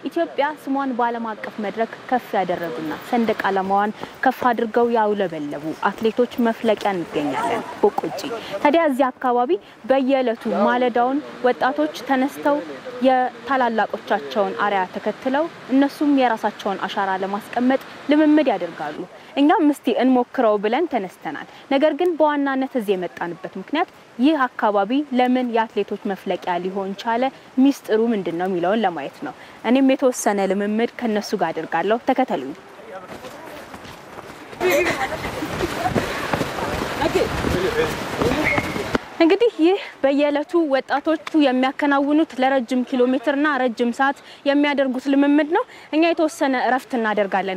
ኢትዮጵያ ስሟን በዓለም አቀፍ መድረክ ከፍ ያደረጉና ሰንደቅ ዓላማዋን ከፍ አድርገው ያውለበለቡ አትሌቶች መፍለቂያ እንገኛለን ቦቆጂ። ታዲያ እዚህ አካባቢ በየዕለቱ ማለዳውን ወጣቶች ተነስተው የታላላቆቻቸውን አርያ ተከትለው እነሱም የራሳቸውን አሻራ ለማስቀመጥ ልምምድ ያደርጋሉ። እኛም እስቲ እንሞክረው ብለን ተነስተናል። ነገር ግን በዋናነት እዚህ የመጣንበት ምክንያት ይህ አካባቢ ለምን የአትሌቶች መፍለቂያ ሊሆን ቻለ፣ ሚስጥሩ ምንድን ነው የሚለውን ለማየት ነው። እኔም የተወሰነ ልምምድ ከነሱ ጋር አድርጋለሁ። ተከተሉኝ። እንግዲህ ይህ በየዕለቱ ወጣቶቹ የሚያከናውኑት ለረጅም ኪሎ ሜትርና ረጅም ሰዓት የሚያደርጉት ልምምድ ነው። እኛ የተወሰነ እረፍት እናደርጋለን።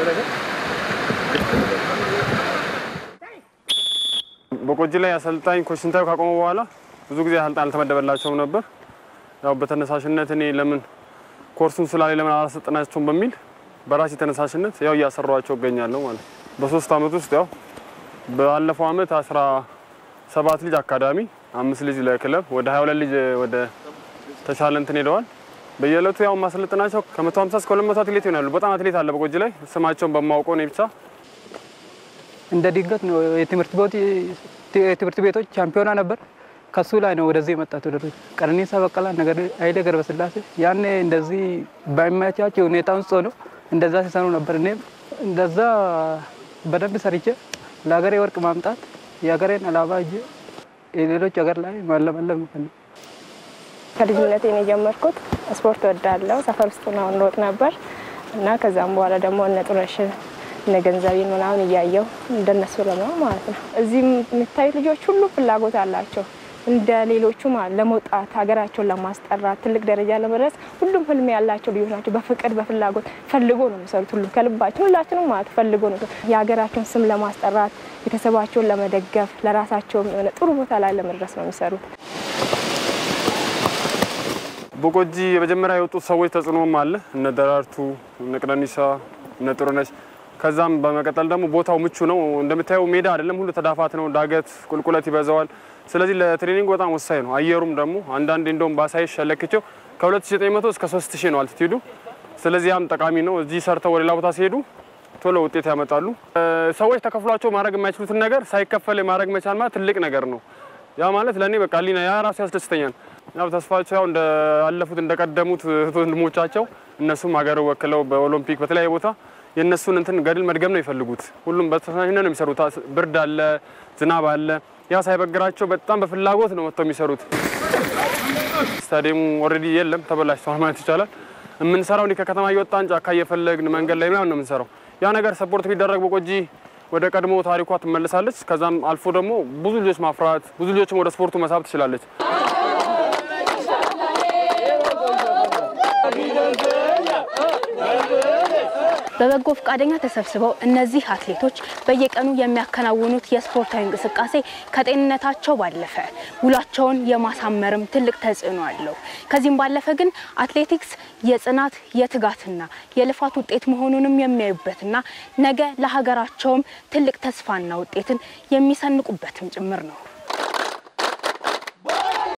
በቆጂ ላይ አሰልጣኝ ኮች ስንታዩ ካቆመ በኋላ ብዙ ጊዜ አሰልጣኝ አልተመደበላቸውም ነበር። ያው በተነሳሽነት እኔ ለምን ኮርሱን ስላለ ለምን አላሰጠናቸውም በሚል በራሴ ተነሳሽነት ያው እያሰሯቸው እገኛለሁ ማለት ነው። በሶስት አመት ውስጥ ያው ባለፈው አመት አስራ ሰባት ልጅ አካዳሚ፣ አምስት ልጅ ለክለብ፣ ወደ 22 ልጅ ወደ ተሻለ እንትን ሄደዋል። በየዕለቱ ያው ማሰለጥናቸው ከ150 እስከ 200 አትሌት ይሆናሉ። በጣም አትሌት አለ በቆጂ ላይ ስማቸውን በማውቀው እኔ ብቻ እንደ ድንገት ነው የትምህርት ቤቶች ቻምፒዮና ነበር። ከሱ ላይ ነው ወደዚህ የመጣት ወደ ቀነኒሳ በቀላ፣ ነገር ኃይሌ ገብረስላሴ ያኔ እንደዚህ ባይመቻቸው ሁኔታ ውስጥ ሆነው እንደዛ ሲሰሩ ነበር። እኔም እንደዛ በደንብ ሰርቼ ለሀገሬ ወርቅ ማምጣት የሀገሬን አላባ እጅ የሌሎች ሀገር ላይ ማለመለም ነው። ከልጅነቴ ነው የጀመርኩት። ስፖርት ወዳለው ሰፈር ውስጥ ነው እንሮጥ ነበር እና ከዛም በኋላ ደግሞ እነ ጥሩነሽን እነ ገንዘቤን ምናምን እያየው እንደነሱ ለመሆን ማለት ነው። እዚህ የሚታዩት ልጆች ሁሉ ፍላጎት አላቸው እንደ ሌሎቹ ማለት ለመውጣት ሀገራቸውን ለማስጠራት ትልቅ ደረጃ ለመድረስ ሁሉም ህልም ያላቸው ልጆች ናቸው። በፍቅር በፍላጎት ፈልጎ ነው የሚሰሩት። ሁሉም ከልባቸው ሁላችንም ማለት ፈልጎ ነው የሀገራቸውን ስም ለማስጠራት ቤተሰባቸውን ለመደገፍ ለራሳቸውም የሆነ ጥሩ ቦታ ላይ ለመድረስ ነው የሚሰሩት። በቆጂ የመጀመሪያ የወጡት ሰዎች ተጽዕኖም አለ። እነ ደራርቱ፣ እነ ቀነኒሳ፣ እነ ጥሩነሽ ከዛም በመቀጠል ደግሞ ቦታው ምቹ ነው። እንደምታየው ሜዳ አይደለም፣ ሁሉ ተዳፋት ነው። ዳገት ቁልቁለት ይበዛዋል። ስለዚህ ለትሬኒንግ በጣም ወሳኝ ነው። አየሩም ደግሞ አንዳንዴ እንደውም ባሳይሽ ሸለክቸው ከ2900 እስከ 3000 ነው አልቲቲዩዱ። ስለዚህ ያም ጠቃሚ ነው። እዚህ ሰርተው ወደ ሌላ ቦታ ሲሄዱ ቶሎ ውጤት ያመጣሉ። ሰዎች ተከፍሏቸው ማድረግ የማይችሉትን ነገር ሳይከፈል ማድረግ መቻል ማለት ትልቅ ነገር ነው። ያ ማለት ለእኔ በቃ ሊና ያ ራሱ ያስደስተኛል። ያው ተስፋቸው ያው እንዳለፉት እንደቀደሙት እህት ወንድሞቻቸው እነሱም ሀገር ወክለው በኦሎምፒክ በተለያየ ቦታ የእነሱን እንትን ገድል መድገም ነው የሚፈልጉት። ሁሉም በተነሳሽነት ነው የሚሰሩት። ብርድ አለ፣ ዝናብ አለ። ያ ሳይበግራቸው በጣም በፍላጎት ነው መጥተው የሚሰሩት። ስታዲየሙ ኦልሬዲ የለም ተበላሽተዋል ማለት ይቻላል። የምንሰራው እንዲህ ከከተማ እየወጣን ጫካ እየፈለግን መንገድ ላይ ምናምን ነው የምንሰራው። ያ ነገር ሰፖርት ቢደረግ በቆጂ ወደ ቀድሞ ታሪኳ ትመለሳለች። ከዛም አልፎ ደግሞ ብዙ ልጆች ማፍራት ብዙ ልጆችም ወደ ስፖርቱ መሳብ ትችላለች። በበጎ ፈቃደኛ ተሰብስበው እነዚህ አትሌቶች በየቀኑ የሚያከናውኑት የስፖርታዊ እንቅስቃሴ ከጤንነታቸው ባለፈ ውሏቸውን የማሳመርም ትልቅ ተጽዕኖ አለው። ከዚህም ባለፈ ግን አትሌቲክስ የጽናት የትጋትና የልፋት ውጤት መሆኑንም የሚያዩበትና ነገ ለሀገራቸውም ትልቅ ተስፋና ውጤትን የሚሰንቁበትም ጭምር ነው።